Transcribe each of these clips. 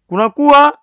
kunakuwa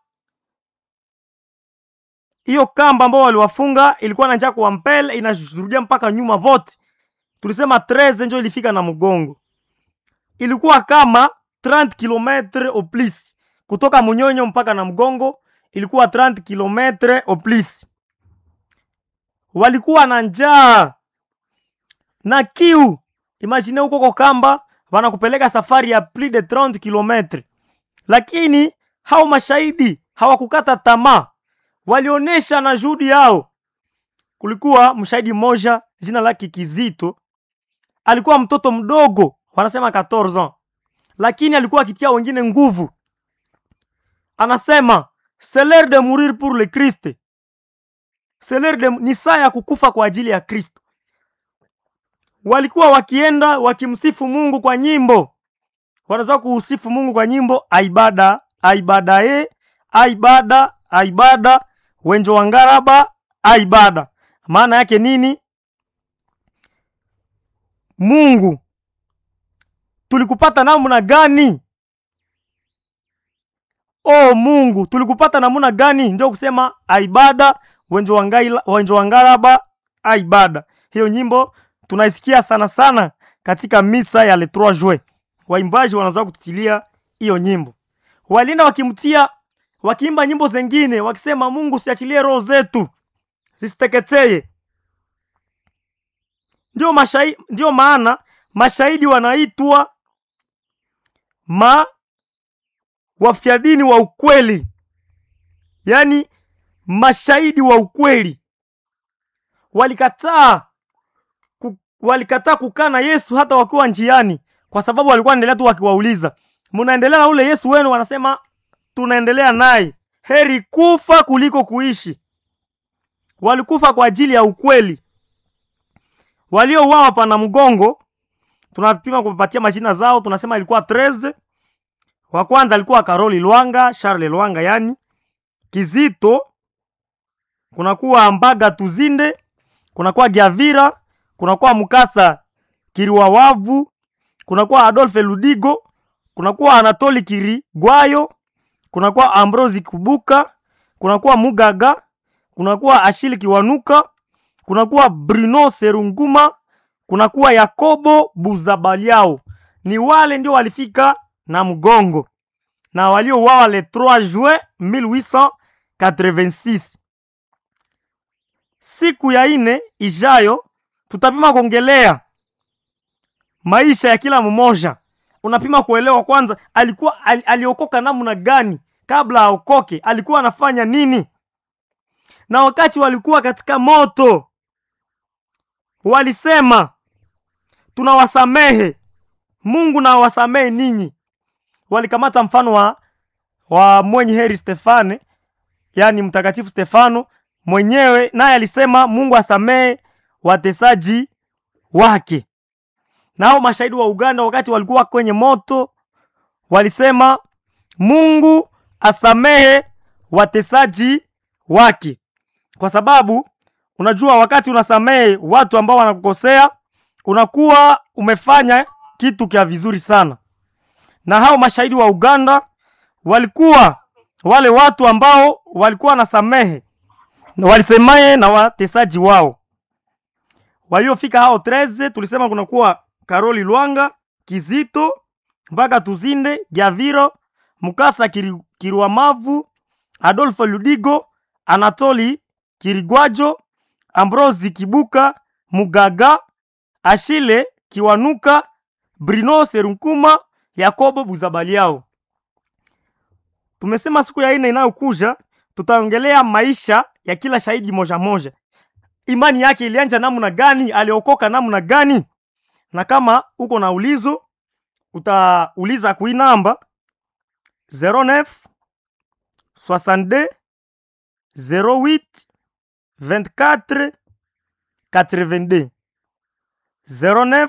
hiyo kamba ambao waliwafunga ilikuwa na njaa kwa mbele inashurudia mpaka nyuma vote. Tulisema 13 njo ilifika na mgongo, ilikuwa kama 30 km au plus kutoka Munyonyo mpaka na mgongo, ilikuwa 30 km au plus. Walikuwa na njaa na kiu. Imagine huko kwa kamba wanakupeleka safari ya plus de 30 km, lakini hao mashahidi hawakukata tamaa, walionyesha na juhudi yao. Kulikuwa mshahidi mmoja jina lake Kizito, alikuwa mtoto mdogo, wanasema 14 ans, lakini alikuwa akitia wengine nguvu. Anasema c'est l'heure de mourir pour le Christ, c'est l'heure de ni saa ya kukufa kwa ajili ya Kristo. Walikuwa wakienda wakimsifu Mungu kwa nyimbo, wanaweza kuusifu Mungu kwa nyimbo aibada aibada e aibada aibada wenjo wangaraba aibada. Maana yake nini? Mungu tulikupata namna gani? O Mungu tulikupata namna gani? Ndio kusema aibada wenjo wangaila wenjo wangaraba aibada. Hiyo nyimbo tunaisikia sana sana katika misa ya le 3 juin. Waimbaji wanaanza kututilia hiyo nyimbo, walienda wakimtia wakiimba nyimbo zengine wakisema, Mungu siachilie roho zetu zisiteketeye. Ndio mashahidi, ndio maana mashahidi wanaitwa ma wafyadini wa ukweli, yaani mashahidi wa ukweli. Walikataa ku, walikataa kukaa na Yesu hata wakiwa njiani, kwa sababu walikuwa wanaendelea tu wakiwauliza, mnaendelea na ule Yesu wenu? Wanasema tunaendelea naye. Heri kufa kuliko kuishi. Walikufa kwa ajili ya ukweli. Waliouawa pana mgongo, tunapima kupatia majina zao, tunasema ilikuwa 13. Wa kwanza alikuwa Karoli Lwanga, Charles Lwanga yani Kizito, kunakuwa Mbaga Tuzinde, kunakuwa Giavira, kunakuwa Mukasa Kiriwawavu, kunakuwa Adolphe Ludigo, kunakuwa Anatoli Kirigwayo, kunakuwa Ambrosi Kubuka, kunakuwa Mugaga, kunakuwa Ashili Kiwanuka, kunakuwa Bruno Serunguma, kunakuwa Yakobo Buzabaliao. Ni wale ndio walifika na mgongo na waliouawa le 3 juin 1886. Siku ya ine ijayo tutapima kuongelea maisha ya kila mmoja. Unapima kuelewa kwanza, alikuwa al, aliokoka namna gani kabla aokoke, alikuwa anafanya nini, na wakati walikuwa katika moto walisema tunawasamehe, Mungu na wasamehe ninyi. Walikamata mfano wa, wa mwenye heri Stefane, yaani mtakatifu Stefano mwenyewe, naye alisema Mungu asamehe watesaji wake. Nao mashahidi wa Uganda wakati walikuwa kwenye moto walisema Mungu asamehe watesaji wake, kwa sababu unajua, wakati unasamehe watu ambao wanakukosea unakuwa umefanya kitu kia vizuri sana. Na hao mashahidi wa Uganda walikuwa wale watu ambao walikuwa wanasamehe walisemaye na watesaji wao waliofika hao 13 tulisema kunakuwa Karoli Lwanga, Kizito mpaka Tuzinde, Giaviro, Mukasa Kiri, Kiriwamavu, Adolfo Ludigo, Anatoli Kirigwajo, Ambrosi Kibuka, Mugaga, Ashile Kiwanuka, Bruno Serunkuma, Yakobo Buzabaliao. Tumesema siku ya ine inayokuja tutaongelea maisha ya kila shahidi moja moja, imani yake ilianja namna gani, aliokoka namna gani, na kama uko na ulizo utauliza kui namba 09 62 08 24 82 09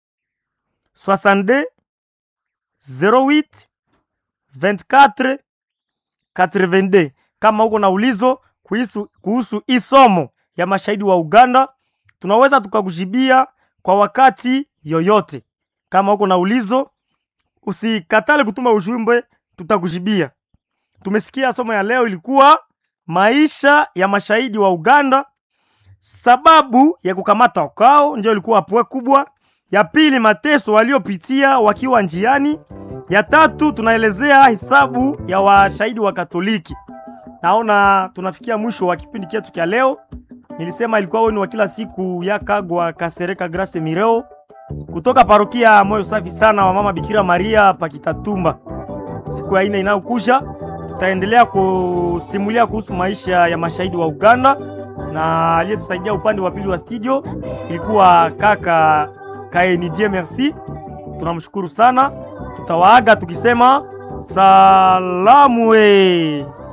62 08 24 82. Kama uko na ulizo kuhusu kuhusu hii somo ya mashahidi wa Uganda, tunaweza tukakujibia kwa wakati yoyote. Kama uko na ulizo, usikatale kutuma ujumbe, tutakujibia. tumesikia somo ya leo ilikuwa maisha ya mashahidi wa Uganda, sababu ya kukamata kwao ndio ilikuwa pwe kubwa. Ya pili, mateso waliopitia wakiwa njiani. Ya tatu, tunaelezea hesabu ya washahidi wa Katoliki. Naona tunafikia mwisho wa kipindi chetu cha leo. Nilisema ilikuwa wenu wa kila siku ya Kagwa Kasereka Grace Mireo kutoka parokia Moyo Safi Sana wa Mama Bikira Maria Pakitatumba. Siku ya ine inayokuja tutaendelea kusimulia kuhusu maisha ya mashahidi wa Uganda, na aliyetusaidia upande wa pili wa studio ilikuwa kaka Kaenidie. Merci, tunamshukuru sana. Tutawaaga tukisema salamu we